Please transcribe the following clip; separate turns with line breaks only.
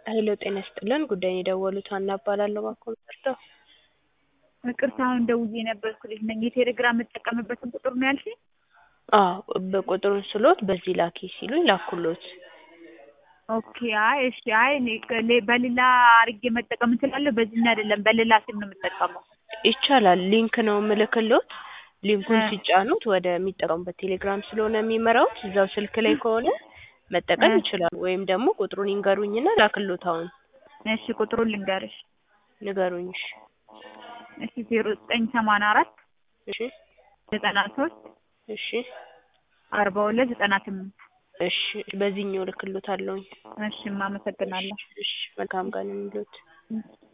ሄሎ ጤና ይስጥልን ጉዳይን የደወሉት ሀና እባላለሁ ባክዎ ምንረዳው?
ይቅርታ አሁን ደውዬ የነበርኩ ልጅ ነኝ የቴሌግራም የምጠቀምበትን ቁጥር ነው ያልሽኝ?
አዎ በቁጥሩን ስሎት በዚህ ላኪ ሲሉኝ ላኩሎት።
ኦኬ አይ እሺ አይ እኔ ከሌ- በሌላ አርጌ መጠቀም እችላለሁ በዚህኛው አይደለም በሌላ ስም ነው የምጠቀመው።
ይቻላል ሊንክ ነው ምልክሎት ሊንኩን
እ
ሲጫኑት ወደ ሚጠቀሙበት ቴሌግራም ስለሆነ የሚመራውት እዛው ስልክ ላይ ከሆነ መጠቀም
እ
ይችላሉ። ወይም ደግሞ ቁጥሩን ይንገሩኝና ላክሎት አሁን
እሺ ቁጥሩን ልንገርሽ።
ንገሩኝ እሺ
እሺ ዜሮ ዘጠኝ ሰማንያ አራት
እሺ
ዘጠና ሶስት
እሺ
አርባ ሁለት ዘጠና ስምንት
እሺ በዚህኛው ልክሎታለሁኝ።
እሺ አመሰግናለሁ።
እሺ መልካም ቀን ይሁንልዎት።
እሺ